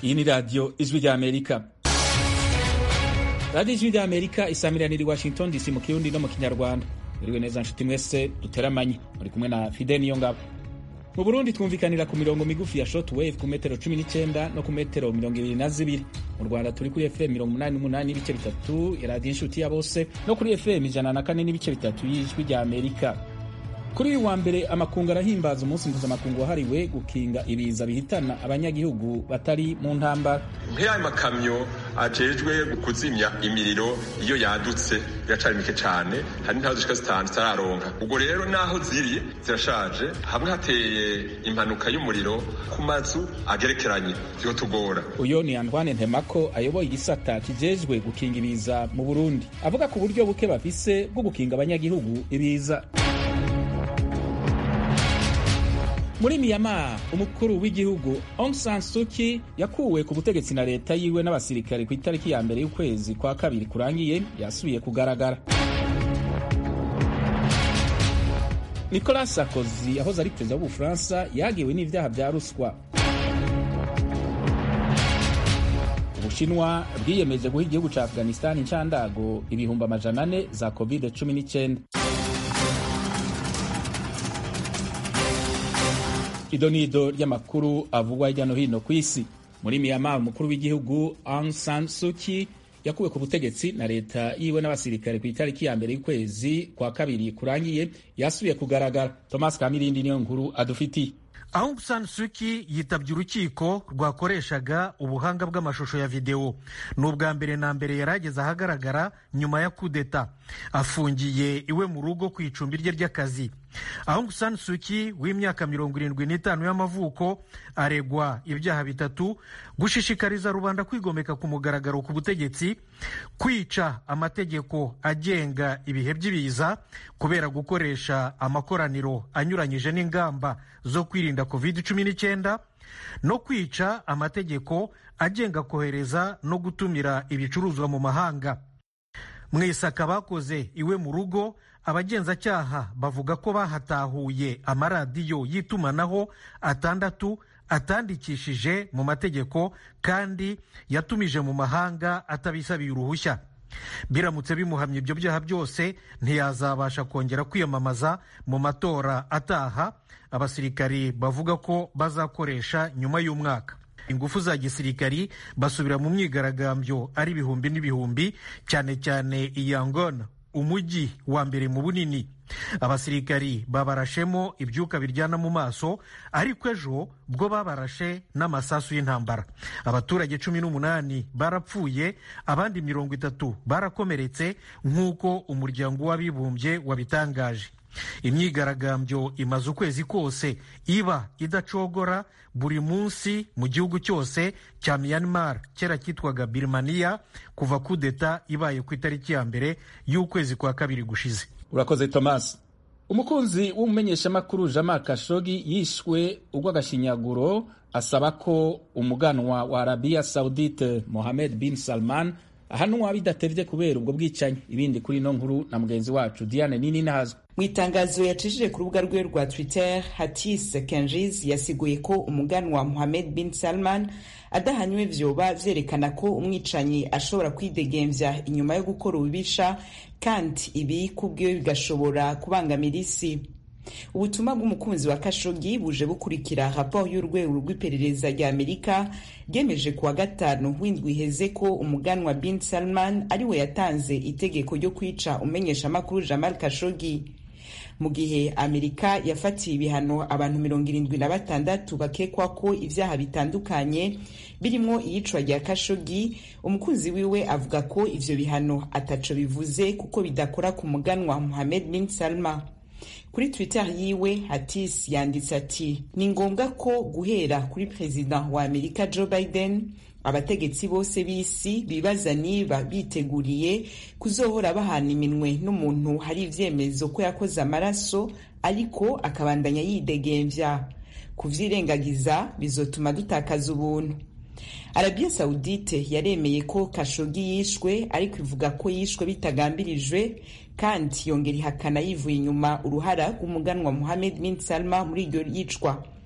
iyi ni radiyo ijwi rya amerika radiyo ijwi rya amerika isamirana iri washington dc mu kirundi no mu kinyarwanda muriwe neza nshuti mwese duteramanye muri kumwe na fide niyo ngabo mu burundi twumvikanira ku mirongo migufi ya short wave ku metero 19 no ku metero mirongo ibiri na zibiri mu rwanda turi kuri fm mirongo umunani n'umunani n'ibice bitatu ya radiyo inshuti ya bose no kuri fm ijana na kane n'ibice bitatu y'ijwi rya amerika kuri uyu wa mbere amakungu arahimbaza umunsi mpuzamakungu wahariwe gukinga ibiza bihitana abanyagihugu batari mu ntambara nk'aya makamyo ajejwe kuzimya imiriro iyo yadutse iracari mike cane hari ntaho zishika zitanu zitararonka ubwo rero naho ziri zirashaje hamwe hateye impanuka y'umuriro ku mazu agerekeranye vyotugora uyo ni antoine ntemako ayoboye igisata kijejwe gukinga ibiza mu burundi avuga ku buryo buke bafise bwo gukinga abanyagihugu ibiza muri miyama umukuru w'igihugu Aung San Suu Kyi yakuwe ku butegetsi na leta yiwe n'abasirikare ku itariki ya mbere y'ukwezi kwa kabiri kurangiye yasubiye kugaragara Nicolas Sarkozy yahoze ari perezida w'ubufaransa yagiwe n'ivyaha vya ruswa ubushinwa bwiyemeje guha igihugu ca afghanistan incandago ibihumbi amajana ane za covid 19 idonido ry'amakuru avugwa hirya no hino ku isi muri miyama umukuru w'igihugu Aung San Suu Kyi yakuwe ku butegetsi na leta yiwe n'abasirikare ku itariki ya mbere y'ukwezi kwa kabiri kurangiye yasubiye kugaragara Thomas Kamirindi niyo nkuru adufitiye Aung San Suu Kyi yitabye urukiko rwakoreshaga ubuhanga bw'amashusho ya videwo ni ubwa mbere na mbere yari ageze ahagaragara nyuma ya kudeta afungiye iwe mu rugo ku icumbi rye ry'akazi Aung San Suu Kyi w'imyaka mirongo irindwi n'itanu y'amavuko aregwa ibyaha bitatu gushishikariza rubanda kwigomeka ku mugaragaro ku butegetsi kwica amategeko agenga ibihe by'ibiza kubera gukoresha amakoraniro anyuranyije n'ingamba zo kwirinda covid cumi n'icyenda no kwica amategeko agenga kohereza no gutumira ibicuruzwa mu mahanga mu isaka bakoze iwe mu rugo abagenzacyaha bavuga ko bahatahuye amaradiyo y'itumanaho atandatu atandikishije mu mategeko kandi yatumije mu mahanga atabisabiye uruhushya biramutse bimuhamye ibyo byaha byose ntiyazabasha kongera kwiyamamaza mu matora ataha abasirikari bavuga ko bazakoresha nyuma y'umwaka ingufu za gisirikari basubira mu myigaragambyo ari ibihumbi n'ibihumbi cyane cyane iyangona umujyi wa mbere mu bunini abasirikari babarashemo ibyuka biryana mu maso ariko ejo bwo babarashe n'amasasu y'intambara abaturage cumi n'umunani barapfuye abandi mirongo itatu barakomeretse nk'uko umuryango w'abibumbye wabitangaje imyigaragambyo imaze ukwezi kose iba idacogora buri munsi mu gihugu cyose cya Myanmar kera cyitwaga Birmania kuva kudeta ibaye ku itariki ya mbere y'ukwezi kwa kabiri gushize urakoze Thomas umukunzi w'umumenyeshamakuru Jamal Khashoggi yishwe urw'agashinyaguro asaba ko umuganwa wa Arabia Saudite Mohammed bin Salman ahanwa bidatevye kubera ubwo bwicanyi ibindi kuri ino nkuru na mugenzi wacu Diane Nini Nazwe mu itangazo yacishije ku rubuga rwe rwa twitter hatis kenjiz yasiguye ko umuganwa Mohammed bin Salman adahanywe vyoba vyerekana ko umwicanyi ashobora kwidegemvya inyuma yo gukora ububisha kandi ibi kubwiwe bigashobora kubangamira isi ubutumwa bw'umukunzi wa kashogi buje bukurikira raporo y'urwego rw'iperereza rya amerika ryemeje kuwa gatanu w'indwi iheze ko umuganwa bin salman ariwe yatanze itegeko ryo kwica umenyeshamakuru jamal kashogi mu gihe amerika yafatiye ibihano abantu mirongo irindwi na batandatu bakekwa ko ibyaha bitandukanye birimo iyicwa rya kashogi umukunzi wiwe avuga ko ivyo bihano ataco bivuze kuko bidakora ku muganwa muhamed bin salma kuri twitter yiwe hatis yanditse ati ni ngombwa ko guhera kuri perezida wa amerika joe biden abategetsi bose b'isi bibaza niba biteguriye kuzohora bahana iminwe n'umuntu hari ivyemezo ko yakoze amaraso ariko akabandanya yidegemvya kuvyirengagiza bizotuma dutakaza ubuntu arabiya sawudite yaremeye ko kashogi yishwe ariko ivuga ko yishwe bitagambirijwe kandi yongera ihakana yivuye inyuma uruhara rw'umuganwa muhamed bin salma muri iryo yicwa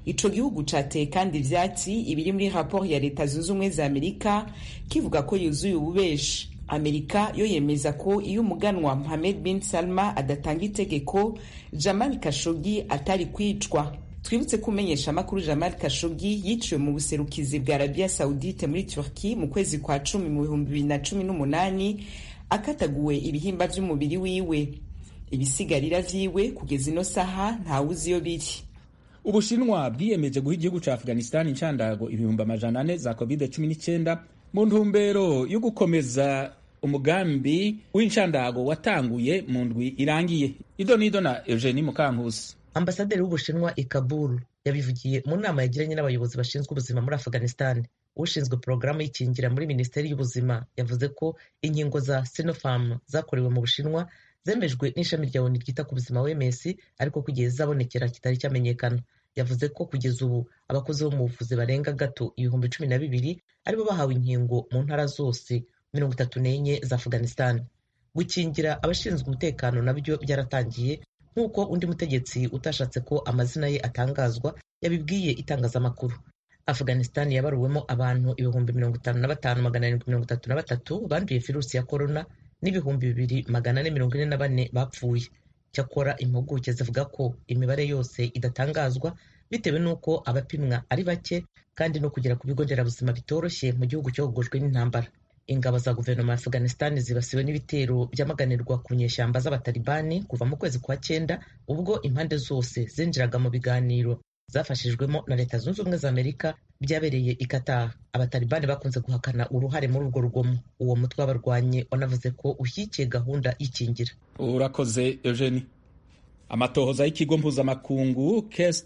ico gihugu cateye kandi ivyatsi ibiri muri raporo ya leta zunze ubumwe za amerika kivuga ko yuzuye ububeshi amerika yo yemeza ko iyo umuganwa mohamed bin salma adatanga itegeko jamal kashogi atari kwicwa twibutse ko umenyesha amakuru jamal kashogi yiciwe mu buserukizi bwa arabia saudite muri turki mu kwezi kwa cumi mu bihumbi bibiri na cumi n'umunani akataguwe ibihimba vy'umubiri wiwe ibisigarira vyiwe kugeza ino saha ntawuzi iyo biri ubushinwa bwiyemeje guha igihugu ca afghanistan incandago ibihumbi amajana ane za covid 19 mu ntumbero yo gukomeza umugambi w'incandago watanguye mu ndwi irangiye ido nido na eugenie mukankusi ambasaderi w'ubushinwa i kabul yabivugiye mu nama yagiranye n'abayobozi bashinzwe ubuzima muri afghanistan ushinzwe porogaramu y'ikingira muri minisiteri y'ubuzima yavuze ko inkingo za sinopharm zakorewe mu bushinwa zemejwe n'ishami rya oni ryita ku buzima wms ariko kugeza zabonekera kitari cyamenyekana yavuze ko kugeza ubu abakozi bo mu buvuzi barenga gato ibihumbi cumi na bibiri aribo bahawe inkingo mu ntara zose mirongo itatu n'enye za afghanistan gukingira abashinzwe umutekano nabyo byaratangiye nk'uko undi mutegetsi utashatse ko amazina ye atangazwa yabibwiye itangazamakuru afghanistan yabaruwemo abantu ibihumbi mirongo itanu na batanu magana arindwi mirongo itatu na batatu banduye virusi ya korona n'ibihumbi bibiri magana ane mirongo ine na bane bapfuye cyakora impuguke zivuga ko imibare yose idatangazwa bitewe n'uko abapimwa ari bake kandi no kugera ku bigo nderabuzima bitoroshye mu gihugu cyogojwe n'intambara ingabo za guverinoma ya afghanistan zibasiwe n'ibitero byamaganirwa ku nyeshyamba z'abatalibani kuva mu kwezi kwa cyenda ubwo impande zose zinjiraga mu biganiro zafashijwemo na leta zunze ubumwe za amerika byabereye i Qatar abatalibani bakunze guhakana uruhare muri urwo rugomo uwo mutwe w'abarwanyi wanavuze ko ushyigikiye gahunda y'ikingira urakoze eugenie amatohoza y'ikigo mpuzamakungu kest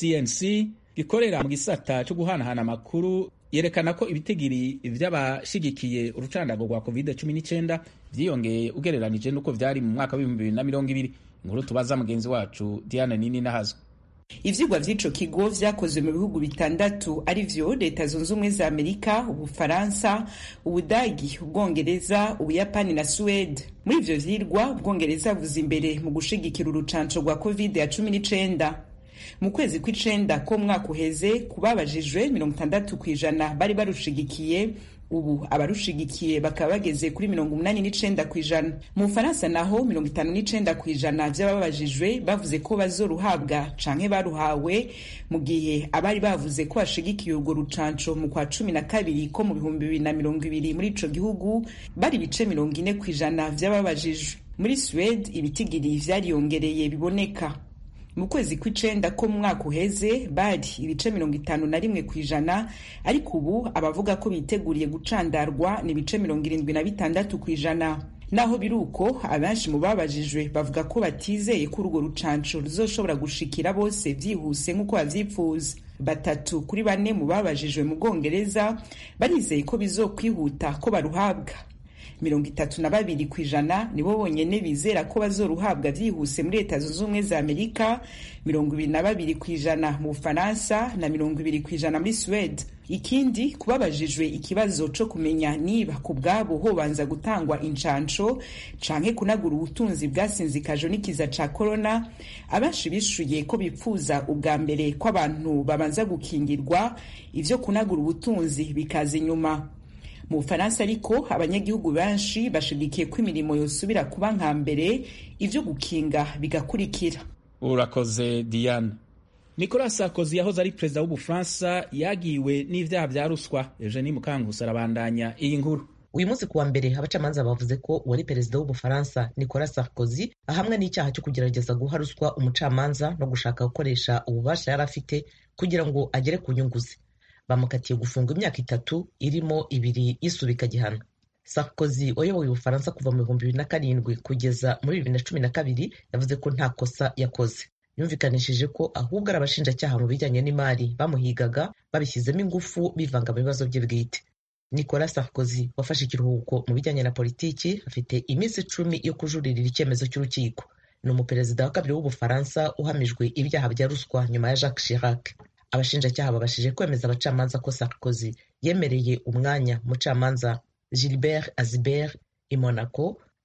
cnc gikorera mu gisata cyo guhanahana amakuru yerekana ko ibitigiri vy'abashigikiye urucandago rwa covid 19 vyiyongeye ugereranije n'uko vyari mu mwaka w'ibihumbi bibiri na mirongo ibiri inkuru tubaza mugenzi wacu diana nini nahazo ivyigwa vy'ico kigo vyakozwe mu bihugu bitandatu ari vyo leta zunze ubumwe za amerika ubufaransa ubudagi ubwongereza ubuyapani na suwede muri ivyo vyirwa ubwongereza buza imbere mu gushigikira urucanco rwa covid ya cumi n'icenda mu kwezi kw'icenda ko mwaka uheze kubabajijwe mirongo itandatu kw'ijana bari barushigikiye ubu abarushigikiye bakaba bageze kuri mirongo umunani n'icenda kw'ijana mu bufaransa naho mirongo itanu n'icenda kw'ijana vy'ababajijwe bavuze ko bazoruhabwa canke baruhawe mu gihe abari bavuze ko bashigikiye urwo rucanco mu kwa cumi na kabiri ko mu bihumbi bibiri na mirongo ibiri muri ico gihugu bari ibice mirongo ine kw'ijana vy'ababajijwe muri suwede ibitigiri vyariyongereye biboneka mu kwezi kw'icenda ko mu mwaka uheze bari ibice mirongo itanu na rimwe ku ijana ariko ubu abavuga ko biteguriye gucandarwa ni ibice mirongo irindwi na bitandatu ku ijana naho biri uko abenshi mu babajijwe bavuga ko batizeye ko urwo rucanco ruzoshobora gushikira bose vyihuse nk'uko bavyipfuza batatu kuri bane mu babajijwe mu bwongereza barizeye ko bizokwihuta ko baruhabwa mirongo itatu na babiri ku ijana nibo bonyene bizera ko bazoruhabwa vyihuse muri leta zunze ubumwe za amerika mirongo ibiri na babiri ku ijana mu bufaransa na mirongo ibiri ku ijana muri suwede ikindi kubabajijwe ikibazo co kumenya niba ku bwabo hobanza gutangwa incanco canke kunagura ubutunzi bwasinzikajwe n'ikiza ca korona abenshi bishuye ko bipfuza ubwa mbere ko abantu babanza gukingirwa ivyo kunagura ubutunzi bikaza inyuma mu bufaransa ariko abanyagihugu benshi bashigikiye ko imirimo yosubira kuba nka mbere ivyo gukinga bigakurikira urakoze diane nicolas sarkozy yahoze ari perezida w'ubufaransa yagiwe n'ivyaha vya ruswa eugenie mukangusi arabandanya iyi nkuru uyu munsi kuwa mbere abacamanza bavuze ko uwari perezida w'ubufaransa nicolas sarkozy ahamwa n'icyaha cyo kugerageza guha ruswa umucamanza no gushaka gukoresha ububasha yari afite kugira ngo agere ku nyungu ze bamukatiye gufunga imyaka itatu irimo ibiri y'isubika gihano sarkozy wayoboye ubufaransa kuva mu bihumbi bibiri na karindwi kugeza muri bibiri na cumi na kabiri yavuze ko nta kosa yakoze yumvikanishije ko ahubwo ari abashinjacyaha mu bijyanye n'imari bamuhigaga babishyizemo ingufu bivanga mu bibazo bye bwite nicolas sarkozy wafashe ikiruhuko mu bijyanye na politiki afite iminsi icumi yo kujuririra icyemezo cy'urukiko ni umuperezida wa kabiri w'ubufaransa uhamijwe ibyaha bya ruswa nyuma ya jacques chirac abashinjacyaha babashije kwemeza abacamanza ko sarkozy yemereye umwanya umucamanza gilbert azibert i monaco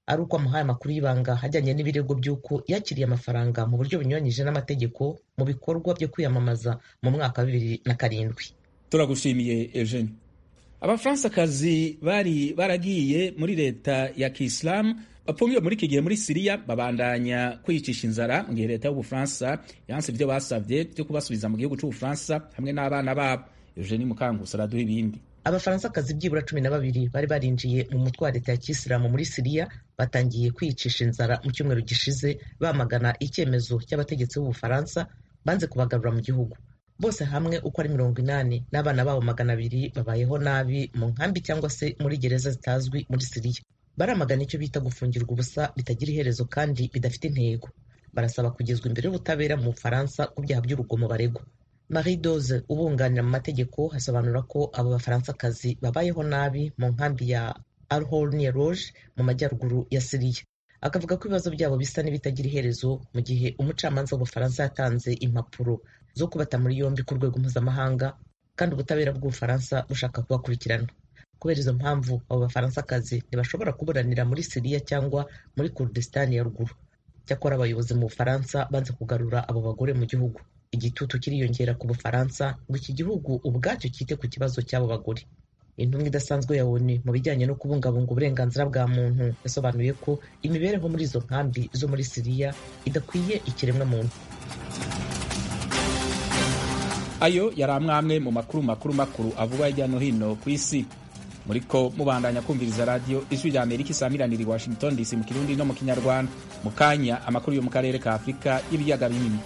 ari uko amuhaye amakuru y'ibanga ajyanye n'ibirego by'uko yakiriye amafaranga mu buryo bunyuranyije n'amategeko mu bikorwa byo kwiyamamaza mu mwaka wa bibiri na karindwi turagushimiye eugene abafaransakazi bari baragiye muri leta ya kisilamu bafungiwe muri iki gihe muri siriya babandanya kwiyicisha inzara mu gihe leta y'ubufaransa yanse ibyo basabye byo kubasubiza mu gihugu cy'ubufaransa hamwe n'abana babo eugene mukangusa araduha ibindi abafaransakazi byibura cumi na babiri bari barinjiye mu mutwe wa leta ya kisilamu muri siriya batangiye kwiyicisha inzara mu cyumweru gishize bamagana icyemezo cy'abategetsi b'ubufaransa banze kubagarura mu gihugu bose hamwe uko ari mirongo inani n'abana babo magana abiri babayeho nabi mu nkambi cyangwa se muri gereza zitazwi muri siriya baramagana icyo bita gufungirwa ubusa bitagira iherezo kandi bidafite intego barasaba kugezwa imbere y'ubutabera mu bufaransa ku byaha by'urugomo baregwa marie dose ubunganira mu mategeko asobanura ko abo bafaransakazi babayeho nabi mu nkambi ya alhornie rouge mu majyaruguru ya siriya akavuga ko ibibazo byabo bisa n'ibitagira iherezo mu gihe umucamanza w'ubufaransa yatanze impapuro zo kubata muri yombi ku rwego mpuzamahanga kandi ubutabera bw'ubufaransa bushaka kubakurikirana kubera izo mpamvu abo bafaransakazi ntibashobora kuburanira muri siriya cyangwa muri kurdistan ya ruguru cyakora abayobozi mu bufaransa banze kugarura abo bagore mu gihugu igitutu kiriyongera ku bufaransa ngo iki gihugu ubwacyo cyite ku kibazo cy'abo bagore intumwa idasanzwe ya onu mu bijyanye no kubungabunga uburenganzira bwa muntu yasobanuye ko imibereho muri izo nkambi zo muri siriya idakwiye ikiremwa muntu ayo yari amwe mu makuru makuru makuru avugwa hirya no hino ku isi muriko mubandanya kumviriza radiyo ijwi rya amerika isamiranira i washington dc mu kirundi no mu kinyarwanda mu kanya amakuru yo mu karere ka afurika y'ibiyaga binini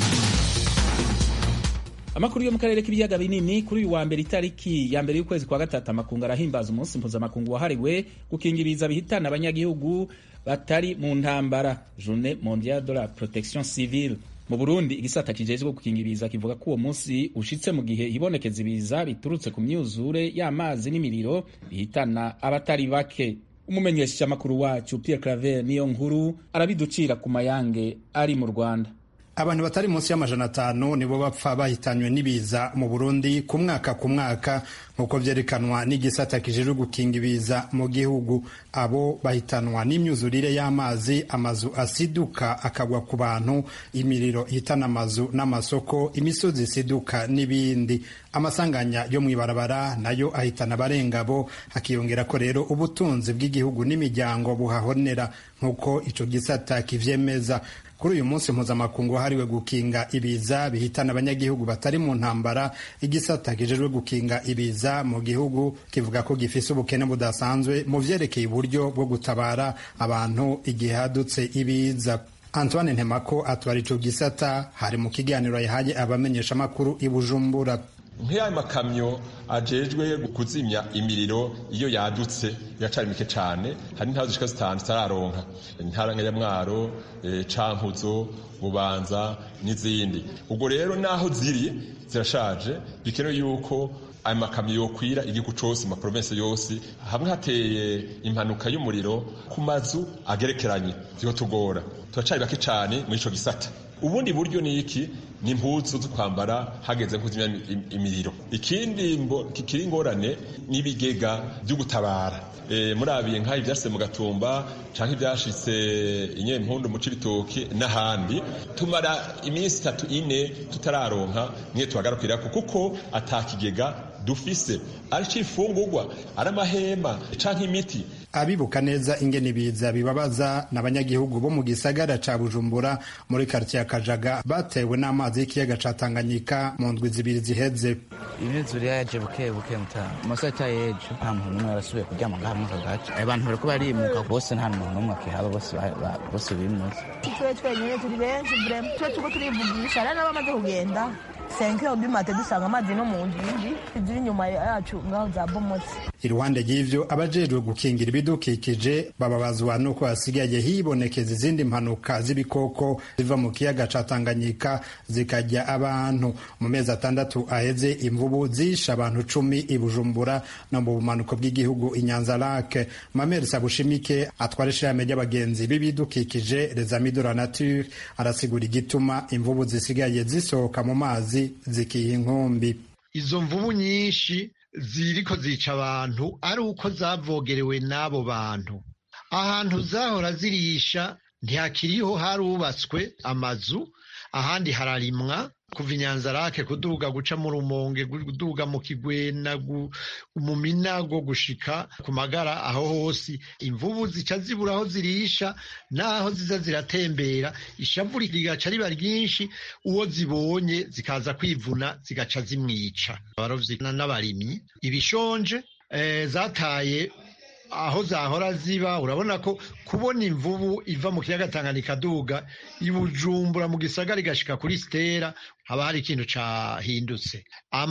amakuru yo mu karere k'ibiyaga binini kuri uyu wa mbere itariki ya mbere y'ukwezi kwa gatatu amakungu arahimbaza umunsi mpuzamakungu wahariwe gukingiriza bihitana abanyagihugu batari mu ntambara journée mondiale de la protection civile mu burundi igisata kijejwe gukingiriza kivuga ko uwo munsi ushitse mu gihe hibonekeza ibiza biturutse ku myuzure y'amazi n'imiriro bihitana abatari bake umumenyeshamakuru wacu pierre claver niyo nkuru arabiducira ku mayange ari mu rwanda abantu batari munsi y'amajana atanu nibo bapfa bahitanywe n'ibiza mu burundi ku mwaka ku mwaka nk'uko byerekanwa n'igisata kijejwe gukinga ibiza mu gihugu abo bahitanwa n'imyuzurire y'amazi amazu asiduka akagwa ku bantu imiriro ihitana amazu n'amasoko imisozi isiduka n'ibindi amasanganya yo mu ibarabara nayo ahitana abarengabo hakiyongera ko rero ubutunzi bw'igihugu n'imiryango buhahonera nk'uko ico gisata kivyemeza kuri uyu munsi mpuzamakungu wahariwe gukinga ibiza bihitana abanyagihugu batari mu ntambara igisata kijejwe gukinga ibiza mu gihugu kivuga ko gifise ubukene budasanzwe mu vyerekeye uburyo bwo gutabara abantu igihe hadutse ibiza antoine ntemako atwara ico gisata hari mu kiganiro yahaye abamenyeshamakuru i bujumbura nk'aya makamyo ajejwe kuzimya imiriro iyo yadutse iracari mike cane hari intara zishika zitanu zitararonka intara nka nyamwaro e, cankuzo bubanza n'izindi ubwo rero naho ziri zirashaje bikenewe yuko ayo makamyo yokwira igihugu cose mu maprovensi yose hamwe hateye impanuka y'umuriro ku mazu agerekeranye vyotugora turacari bake cane muri ico gisata ubundi buryo ni iki ni impuzu zo kwambara hageze kuzimya imiriro ikindi kikiri ingorane n'ibigega byo gutabara e, murabiye nk'aho ivyashitse mu gatumba canke ivyashitse inyempundu mu cibitoki n'ahandi tumara iminsi itatu ine tutararonka mwe tuhagarukirako kuko atakigega dufise ari cifungurwa ari amahema canke imiti abibuka neza ingene ibiza bibabaza n'abanyagihugu bo mu gisagara ca bujumbura muri karitsiye ya kajaga batewe n'amazi y'ikiyaga ca tanganyika mu ndwi zibiri ziheze imyuzure yaje buke buke mutaha amasata y'ejo nta muntu n'umwe yarasubiye kuryama ngaha muri aka gace abantu bariko barimuka bose nta muntu n'umwe akihaba bose bose bimutse twe twenyine turi benshi vrema twe turiko turivugisha rero n'abamaze kugenda senkero bimate dusanga amazi no mu ngingi ziri inyuma yacu ngaho za bomotse iruhande y'ivyo abajejwe gukingira ibidukikije bababazwa nuko hasigaye hibonekeza izindi mpanuka z'ibikoko ziva mu kiyaga ca Tanganyika zikarya abantu mu mezi atandatu aheze imvubu zishe abantu cumi i Bujumbura no mu bumanuko bw'igihugu i Nyanza Lake Mameri Sabushimike atwara ishirahamwe ry'abagenzi b'ibidukikije Les Amis de la Nature arasigura igituma imvubu zisigaye zisohoka mu mazi zikiha inkumbi izo mvubu nyinshi ziriko zica abantu ari uko zavogerewe n'abo bantu ahantu zahora zirisha ntihakiriho harubatswe amazu ahandi hararimwa kuva inyanzarake kuduga guca mu rumonge kuduga mu kigwena mu minago gushika ku magara aho hose imvubu zica zibura aho zirisha n'aho ziza ziratembera ishavu rigaca riba ryinshi uwo zibonye zikaza kwivuna zigaca zimwica abarovyi n'abarimyi ibishonje eh, zataye aho zahora ziba urabona ko kubona imvubu iva mu kiyaga Tanganyika duga ibujumbura mu gisagara igashika kuri stera haba hari ikintu cahindutse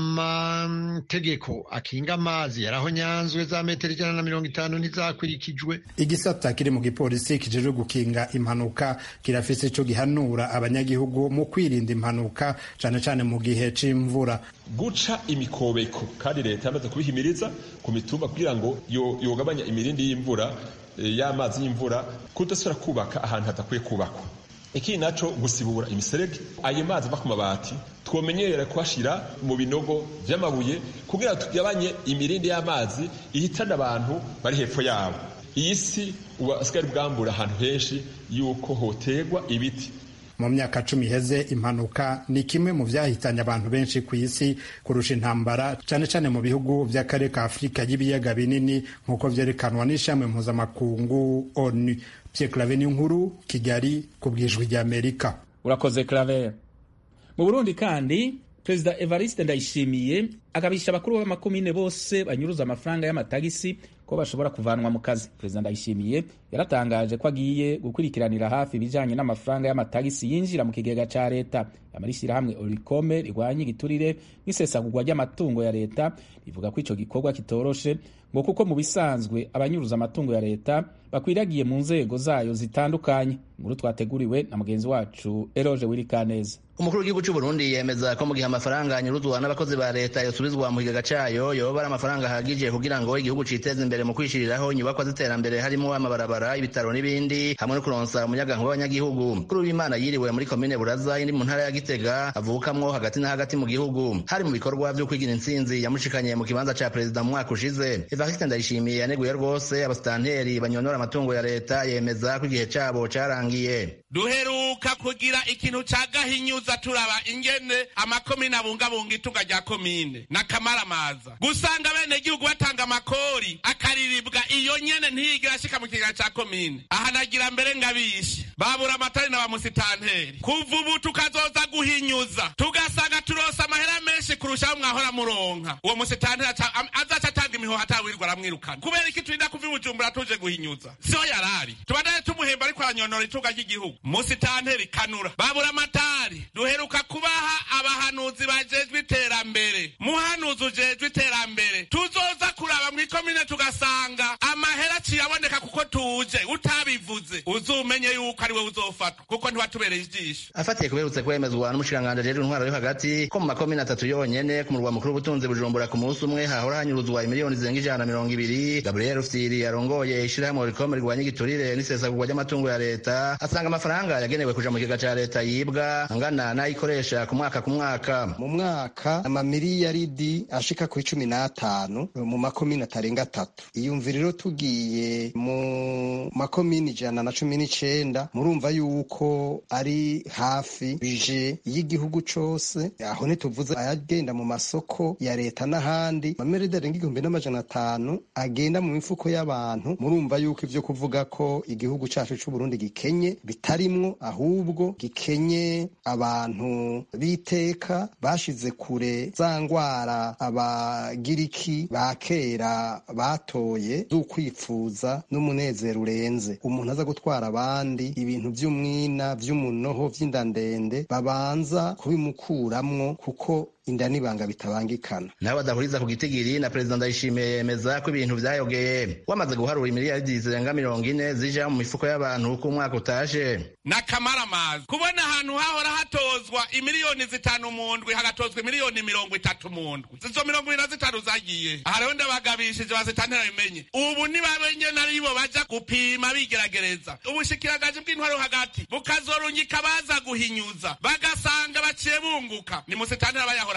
amategeko akinga amazi yaraho nyanzwe za metero ijana na mirongo itanu ntizakurikijwe igisata kiri mu gipolisi kijejwe gukinga impanuka kirafise ico gihanura abanyagihugu mu kwirinda impanuka cane cane mu gihe c'imvura guca imikobeko kandi leta yamaze kubihimiriza ku mitumba kugira ngo yogabanya imirindi y'imvura y'amazi y'imvura kudasubira kubaka ahantu hadakwiye kubakwa ikindi naco gusibura imiserege ayo mazi ava ku mabati twomenyera kuhashira mu binogo vy'amabuye kugira tugabanye imirindi y'amazi ihitana abantu bari hepfo yabo iyi si uasigaye bwambura ahantu henshi yuko hotegwa ibiti mu myaka cumi iheze impanuka ni kimwe mu vyahitanye abantu benshi ku isi kurusha intambara cane cane mu bihugu vy'akarere ka afurika y'ibiyaga binini nk'uko vyerekanwa n'ishami mpuzamakungu onu Pierre Claver nkuru Kigali ku bwijwi rya Amerika urakoze Claver mu Burundi kandi Perezida Evariste Ndayishimiye agabisha abakuru b'amakomine bose banyuruza amafaranga y'amatagisi ko bashobora kuvanwa mu kazi Perezida Ndayishimiye yaratangaje ko agiye gukurikiranira hafi ibijanye n'amafaranga y'amatagisi yinjira mu kigega ca leta yamara ishyirahamwe Oricome rigwanya igiturire n'isesagurwa ry'amatungo ya leta rivuga ko ico gikorwa kitoroshe ngo kuko mu bisanzwe abanyuruza amatungo ya leta bakwiragiye mu nzego zayo zitandukanye inkuru twateguriwe na mugenzi wacu Eroge Wirikaneza umukuru w'igihugu cy'u Burundi yemeza ko mu gihe amafaranga anyuruzwa n'abakozi ba leta yosubizwa mu kigega cayo yoba ari amafaranga ahagije kugira ngo igihugu citeze imbere mu kwishiriraho inyubakwa z'iterambere harimo amabarabara ibitaro n'ibindi hamwe no kuronsa umuyagankuba w'abanyagihugu kuri w'imana yiriwe muri komine buraza iri mu ntara ya gitega avukamwo hagati na hagati mu gihugu hari mu bikorwa vyo kwigira intsinzi yamushikanye mu kibanza ca perezida mu mwaka ushize evariste ndayishimiye yaneguye rwose abasitanteri banyonora amatungo ya leta yemeza ko igihe cabo carangiye duheruka kugira ikintu ca gahinyuza turaba ingene amakomine abungabunga itunga rya komine n'akamaramaza gusanga bene gihugu batanga amakori akariribwa iyo nyene ntiyigira ashika mu kigega ca komine aha nagira mbere ngabishe babura amatari na bamusitanteri kuva ubu tukazoza guhinyuza tugasanga turosa amahera menshi kurushaho mwahora muronka uwo musitanteri azaca atanga imihoho atawirwa aramwirukana kubera iki turinda kuva ibujumbura tuje guhinyuza siho yarari tubandane tumuhemba ariko aranyonora itunga ry'igihugu musitanteri kanura babura amatari duheruka kubaha abahanuzi bajejwe iterambere muhanuzi ujejwe iterambere tuzoza kuraba mu ikomine tugasanga amahera aciye aboneka kuko tuje utabivuze uzumenye yuko ari we uzofatwa kuko ntiwatubereye ijisho afatiye kuberutse kwemezwa n'umushikiranganji ajejwe intwaro yo hagati ko mu makomine atatu yonyene ku murwa mukuru w'ubutunzi bujumbura ku munsi umwe hahora hanyuruzwa imiliyoni zirenga ijana na mirongo ibiri gabriel rufyiri yarongoye ishirahamwe rikome rirwanya igiturire n'isesagurwa ry'amatungo ya leta asanga amafaranga yagenewe kuja mu kigega ca leta yibwa angana n'ayikoresha ku mwaka ku mwaka mu mwaka amamiliyaridi ashika kuri cumi n'atanu mu makomine atarenga atatu iyumvira rero tugiye mu makomine ijana na cumi n'icenda murumva yuko ari hafi bije y'igihugu cose aho ntituvuze ayagenda mu masoko ya leta n'ahandi amamiriyaridi arenga igihumbi n'amajana atanu agenda mu mifuko y'abantu murumva yuko ivyo kuvuga ko igihugu cacu c'uburundi gikenye bitarimwo ahubwo gikenye abantu b'iteka bashize kure za ngwara abagiriki ba kera batoye z'ukwipfuza n'umunezero urenze umuntu aza gutwara abandi ibintu vy'umwina vy'umunoho vy'inda ndende babanza kubimukuramwo kuko inda n'ibanga bitabangikana nabo badahuriza ku gitigiri na perezida ndayishimiye yemeza ko ibintu vyayogeye wamaze guharura imiliyaridi zirenga mirongo ine zija mu mifuko y'abantu uko umwaka utaje n'akamaramaza kubona ahantu hahora hatozwa imiliyoni zitanu mu ndwi hagatozwa imiliyoni mirongo itatu mu ndwi zizo mirongo ibiri na zitanu zagiye aha rero ndabagabishije bazitantera bimenye ubu nibabenye naribo baja gupima bigeragereza ubushikiranganje bw'intwaro hagati bukazorungika baza guhinyuza bagasanga baciye bunguka ni musitantera bayahora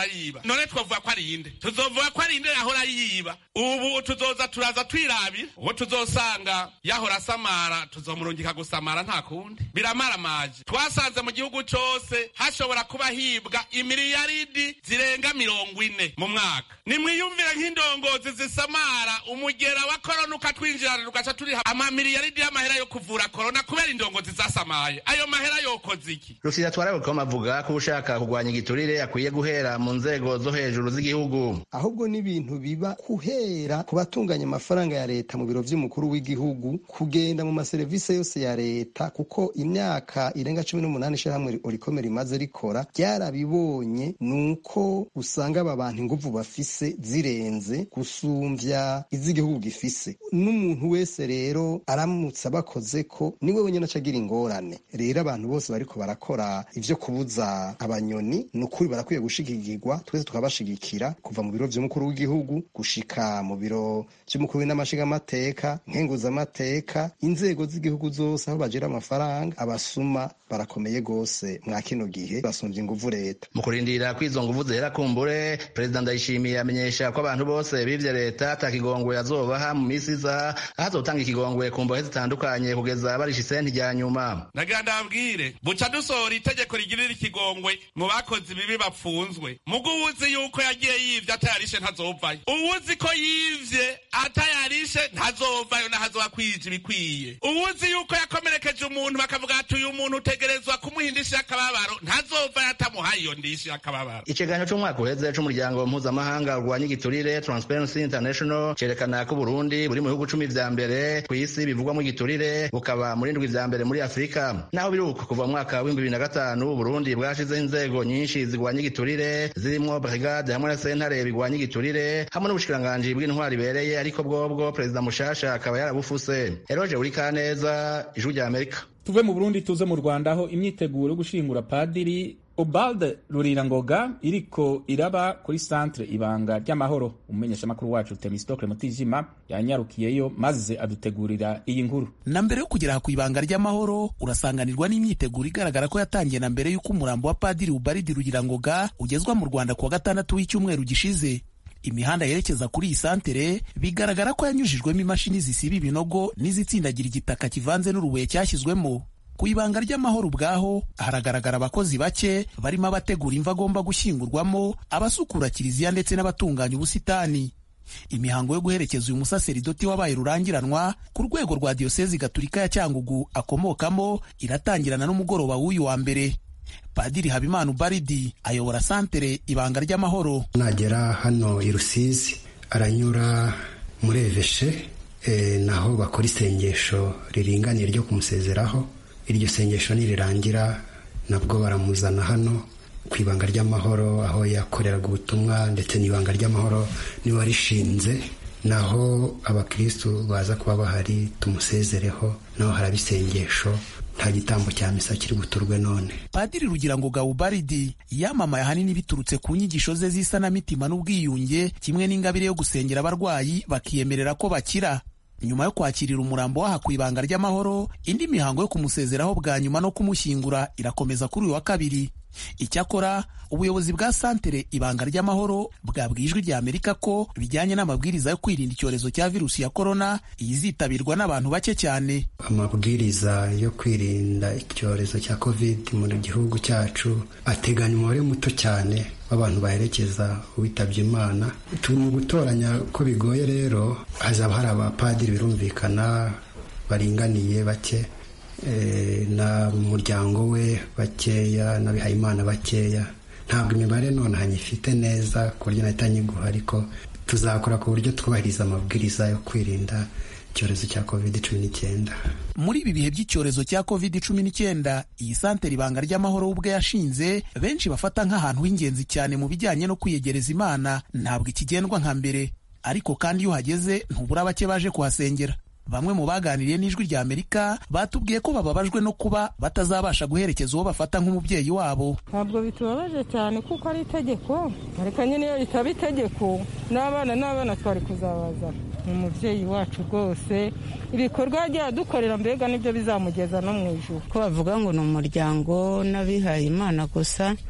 yahora yiba none twavuga ko ari inde tuzovuga ko ari inde yahora yiba ubu tuzoza turaza twirabira uwo tuzosanga yahora asamara tuzomurungika gusamara nta kundi biramaramaje twasanze mu gihugu cose hashobora kuba hibwa imiliyaridi zirenga mirongo ine mu mwaka nimwiyumvire nk'indongozi zisamara umugera wa korona ukatwinjirana tugaca turiha amamiliyaridi y'amahera yo kuvura korona kubera indongozi zasamaye ayo mahera yokoze iki rusira twarabukoma avuga ko ushaka kurwanya igiturire akwiye guhera mu nzego zo hejuru z'igihugu ahubwo n'ibintu biba guhera ku batunganya amafaranga ya leta mu biro vy'umukuru w'igihugu kugenda mu maserivisi yose ya leta kuko imyaka irenga cumi n'umunani ishirahamwe orikome rimaze rikora ryarabibonye nuko usanga aba bantu inguvu bafise zirenze gusumvya iz'igihugu gifise n'umuntu wese rero aramutse abakoze ko niwe wenyine acagira ingorane rero abantu bose bariko barakora ivyo kubuza abanyoni ni ukuri barakwiye gushigikirwa twese tukabashigikira kuva mu biro vy'umukuru w'igihugu gushika mu biro vy'umukuru w'inamashigamateka nkenguzamateka inzego z'igihugu zose aho bagira amafaranga abasuma barakomeye gose mwa kino gihe basumvye inguvu leta mu kurindira ko izo nguvu zihera kumbure perezida ndayishimiye amenyesha ko abantu bose bivye leta ata kigongwe azobaha mu misi iza aho azotanga ikigongwe ku mbohe zitandukanye kugeza barisha isenti rya nyuma nagira ndabwire buca dusohora itegeko rigirira ikigongwe mu bakozi bibi bapfunzwe mugo uwuzi yuko yagiye yivye atayarishe ntazovayo uwuzi ko yivye atayarishe ntazovayo nahazoba kwija ibikwiye uwuzi yuko yakomerekeje umuntu bakavuga ati uyu muntu utegerezwa kumuha indishyi y'akababaro ntazovayo atamuhaye iyo ndishyi y'akababaro ikiganiro c'umwaka uheze c'umuryango mpuzamahanga urwanya igiturire transparency international cerekana ko uburundi buri mu bihugu cumi vya mbere kw'isi bivugwamo igiturire bukaba muri ndwi vya mbere muri afurika naho biri uko kuva mu mwaka w'ibihumbi bibiri na gatanu uburundi bwashizeho inzego nyinshi zigwanya igiturire zirimwo brigade hamwe na sentare bigwanya igiturire hamwe n'ubushikiranganji bw'intwari ibereye ariko bwobwo perezida mushasha akaba yarabufuse eroje buri kaneza ijwi rya amerika tuve mu burundi tuze mu rwanda aho imyiteguro yo gushingura padiri obalde rurirangoga iriko iraba kuri centre ibanga ry'amahoro umumenyeshamakuru wacu temistokle mutijima yanyarukiyeyo maze adutegurira iyi nkuru na mbere yo kugera ku ibanga ry'amahoro urasanganirwa n'imyiteguro igaragara ko yatangiye na mbere y'uko umurambo wa padiri ubaridi rurirangoga ugezwa mu rwanda kuwa gatandatu w'icyumweru gishize imihanda yerekeza kuri iyi santere bigaragara ko yanyujijwemo imashini zisiba ibinogo n'izitsindagira igitaka kivanze n'urubuye cyashyizwemo ku ibanga ry'amahoro ubwaho haragaragara abakozi bake barimo abategura imva agomba gushyingurwamo abasukura kiliziya ndetse n'abatunganya ubusitani imihango yo guherekeza uyu musaseridoti wabaye rurangiranwa ku rwego rwa diyosezi gaturika ya cyangugu akomokamo iratangirana n'umugoroba w'uyu wa mbere padiri habimana ubaridi ayobora santere ibanga ry'amahoro nagera hano i rusizi aranyura muri eveshe e, naho bakora isengesho riringaniye ryo kumusezeraho iryo sengesho nirirangira nabwo baramuzana hano ku ibanga ry'amahoro aho yakoreraga ubutumwa ndetse n'ibanga ry'amahoro niwe warishinze naho abakirisitu baza kuba bahari tumusezereho naho haraba isengesho nta gitambo cya misa kiri buturwe none padiri rugira ngo gawubaridi yamamaye ahanini biturutse ku nyigisho ze z'isanamitima n'ubwiyunge kimwe n'ingabire yo gusengera abarwayi bakiyemerera ko bakira nyuma yo kwakirira umurambo waha ku ibanga ry'amahoro indi mihango yo kumusezeraho bwa nyuma no kumushyingura irakomeza kuri uyu wa kabiri icyakora ubuyobozi bwa santere ibanga ry'amahoro bwabwiye ijwi rya amerika ko bijyanye n'amabwiriza yo kwirinda icyorezo cya virusi ya korona yizitabirwa n'abantu bake cyane amabwiriza yo kwirinda icyorezo cya covid mu gihugu cyacu ateganya umubare muto cyane w'abantu baherekeza uwitabye imana turi mu gutoranya ko bigoye rero hazaba hari abapadiri birumvikana baringaniye bake na muryango we bakeya n'abihayimana bakeya ntabwo imibare none hanyifite neza ku buryo nahita nyiguha ariko tuzakora ku buryo twubahiriza amabwiriza yo kwirinda icyorezo cya covid cumi n'icyenda muri ibi bihe by'icyorezo cya covid cumi n'icyenda iyi santere ibanga ry'amahoro ubwe yashinze benshi bafata nk'ahantu h'ingenzi cyane mu bijyanye no kwiyegereza imana ntabwo ikigendwa nka mbere ariko kandi iyo uhageze ntubura bake baje kuhasengera bamwe mu baganiriye n'ijwi rya amerika batubwiye ko bababajwe no kuba batazabasha guherekeza uwo bafata nk'umubyeyi wabo ntabwo bitubabaje cyane kuko ari itegeko ariko nyine iyo ritaba itegeko n'abana n'abana twari kuzabaza ni umubyeyi wacu rwose ibikorwa yagiye adukorera mbega nibyo bizamugeza no mu ijoro ko bavuga ngo ni umuryango n'abihaye imana gusa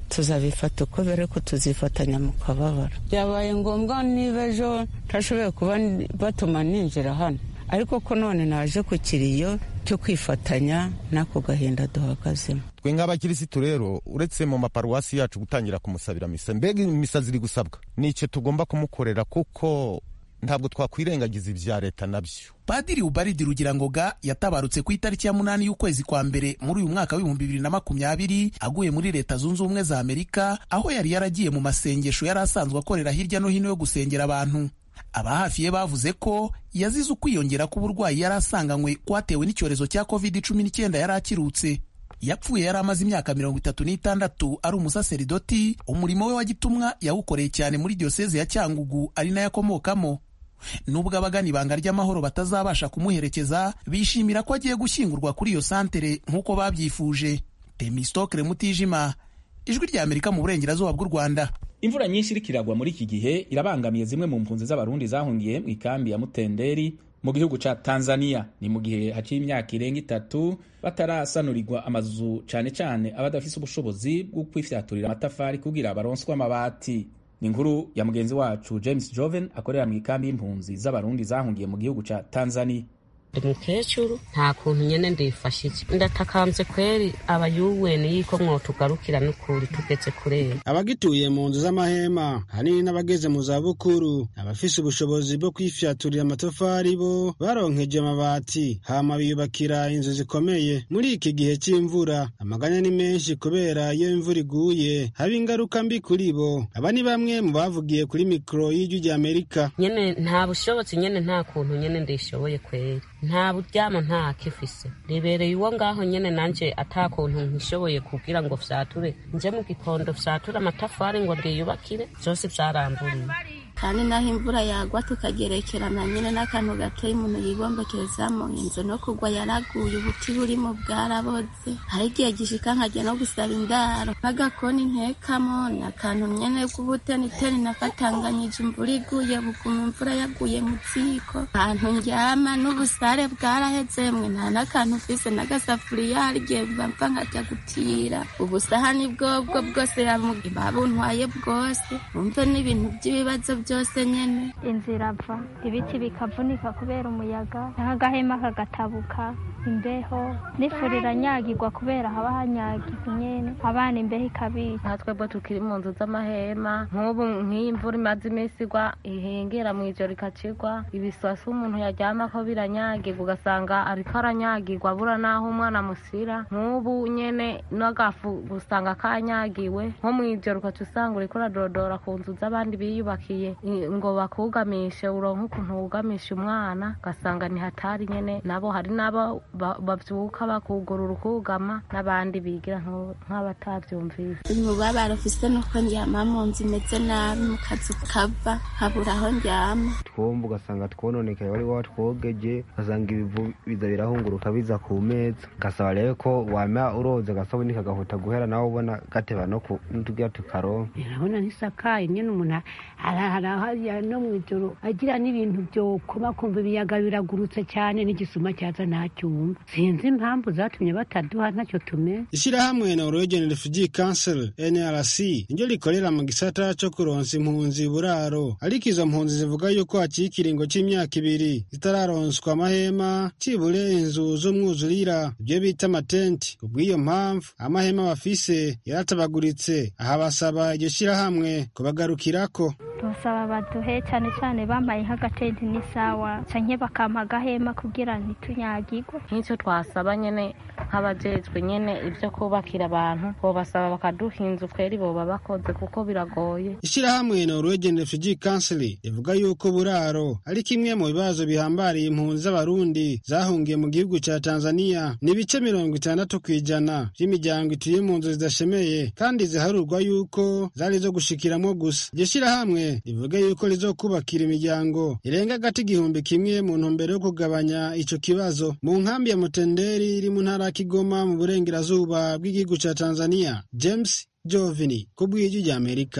tuzabifata uko bere ko tuzifatanya mu kababaro byabaye ngombwa niba ejo ntashoboye kuba batuma ninjira hano ariko ko none naje ku kiriyo cyo kwifatanya n'ako gahinda duhagazemo twe nk'abakirisitu rero uretse mu maparuwasi yacu gutangira kumusabira misa mbega imisa ziri gusabwa nicyo tugomba kumukorera kuko ntabwo twakwirengagiza ibya leta nabyo padiri ubaridi rugirangoga yatabarutse ku itariki ya munani y'ukwezi kwa mbere muri uyu mwaka w'ibihumbi bibiri na makumyabiri aguye muri leta zunze ubumwe za amerika aho yari yaragiye mu masengesho yari asanzwe akorera hirya no hino yo gusengera abantu aba hafi ye bavuze ko yazize ukwiyongera k'uburwayi yari asanganywe kwatewe n'icyorezo cya covid cumi n'icyenda yari akirutse yapfuye yari amaze imyaka mirongo itatu n'itandatu ari umusaseridoti umurimo we wa gitumwa yawukoreye cyane muri diyoseze ya cyangugu ari nayo akomokamo nubwo abagana ibanga ry'amahoro batazabasha kumuherekeza bishimira ko agiye gushyingurwa kuri iyo santere nk'uko babyifuje temistokere mutijima ijwi rya amerika mu burengerazuba bw'u rwanda imvura nyinshi iriko iragwa muri iki gihe irabangamiye zimwe mu mpunzi z'abarundi zahungiye mu ikambi ya mutenderi mu gihugu ca tanzania ni mu gihe haciye imyaka irenga itatu batarasanurirwa amazu cane cane abadafise ubushobozi bwo kwifyaturira amatafari kugira baronswe amabati ni inkuru ya mugenzi wacu james joven akorera mu ikambi y'impunzi z'abarundi zahungiye mu gihugu ca tanzania ndi mukecuru nta kuntu nyene ndifashije ndatakambye kweri abayuweni yuko mwotugarukira n'ukuri tugeze kurera abagituye mu nzu z'amahema hanini n'abageze mu zabukuru abafise ubushobozi bwo kwifyaturira amatafari bo baronkeje amabati hama biyubakira inzu zikomeye muri iki gihe c'imvura amaganya ni menshi kubera iyo imvura iguye haba ingaruka mbi kuri bo aba ni bamwe mu bavugiye kuri mikoro y'ijwi rya amerika nyene nta bushobozi nyene nta kuntu nyene ndishoboye kweri nta buryamo nta kifise ribereye uwo ngaho nyene nanje ata kuntu nkishoboye kugira ngo vyature nje mu gikondo vyature amatafari ngo ndiyubakire vyose vyaramburiye kandi naho imvura yagwa tukagerekerana nyine n'akantu gatoya umuntu yibombekerezamo inzu no kugwa yaraguye ubuti burimo bwaraboze hari igihe gishika nkajya no gusaba indaro n'agakoni ntekamo ni akantu nyene k'ubuteniteni nakatanganyije imvura iguye buguma imvura yaguye mu ziko ahantu ndyama n'ubusare bwaraheze mwe nta n'akantu ufise n'agasafuriya hari igihe bapfa nkajya gutira ubusahani bwobwo bwose babuntwaye bwose wumve n'ibintu by'ibibazo byose nyene inzira ava ibiti bikavunika kubera umuyaga nk'agahema kagatabuka imbeho n'ifuri iranyagirwa kubera haba hanyagiwe nyene abana imbeho ikabica nka twebwe tukiri mu nzu z'amahema nk'ubu nk'iyi mvura imaze iminsi igwa ihengera mu ijoro ikacigwa ibisasu umuntu yaryamako biranyagirwa ugasanga ariko aranyagirwa abura n'aho umwana amusira nk'ubu nyene n'agafu usanga kanyagiwe nko mu ijoro ukaca usanga uriko uradodora ku nzu z'abandi biyubakiye ngo bakugamishe uronke ukuntu wugamisha umwana ugasanga ni hatari nyene nabo hari n'abo bavyuka bakugurura ukugama n'abandi bigira nk'abatavyumvise umubabaro ufise nuko ndyama mu nzu imeze nabi mu kazi kava habura aho ndyama twumva ugasanga twononekaye wari watwogeje ugasanga ibivu biza birahunguruka biza ku meza gasaba rero ko wama uroza agasabuni kagahuta guhera nawe ubona gateba no tugira tukaronka urabona ntisakaye nyene umuntu arahariya no mw'ijoro agira n'ibintu vyokoma kumva ibiyaga biragurutse cyane n'igisuma cyaza ntacyumva sinzi impamvu zatumye bataduha ntacyo tumenye ishyirahamwe Norwegian Refugee Council NRC niryo rikorera mu gisata co kuronsa impunzi buraro ariko izo mpunzi zivuga yuko haciye ikiringo c'imyaka ibiri zitararonswa amahema cibure inzu z'umwuzurira ibyo bita amatenti kubw'iyo mpamvu amahema bafise yaratabaguritse aha basaba iryo shyirahamwe kubagarukirako tubasaba baduhe cyane cyane bambaye nk'agatenti n'isawa canke bakampa agahema kugira ntitunyagirwe nk'icyo twasaba nyene nk'abajejwe nyene ibyo kubakira abantu bobasaba bakaduha inzu kweri boba bakoze kuko biragoye ishyirahamwe Norwegian Refugee Council rivuga yuko buraro ari kimwe mu bibazo bihambariye impunzi z'abarundi zahungiye mu gihugu ca Tanzania ni ibice mirongo itandatu kw'ijana by'imiryango ituye mu nzu zidashemeye kandi ziharurwa yuko zari zo gushikiramwo gusa iryo shyirahamwe rivuga yuko rizokubakira imiryango irenga agati igihumbi kimwe mu ntumbero yo kugabanya ico kibazo mu nkambi ya Mutenderi iri mu ntara ya Kigoma mu burengerazuba bw'igihugu ca Tanzania James Jovini ku bw'ijwi rya Amerika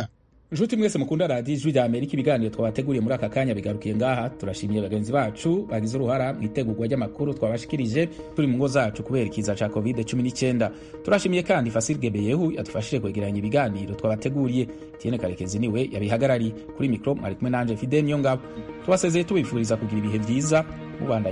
nshuti mwese mukunda radiyo ijwi rya amerika ibiganiro twabateguriye muri aka kanya bigarukiye ngaha turashimiye bagenzi bacu bagize uruhara mu itegurwa ry'amakuru twabashikirije turi mu ngo zacu kubera ikiza ca covid 19 turashimiye kandi fasil gebeyehu yadufashije kwegeranya ibiganiro twabateguriye tiene karekezi niwe yabihagarariye kuri mikro mwari kumwe nanje fide niyo ngabo tubasezeye tubifuriza kugira ibihe vyiza mubandanye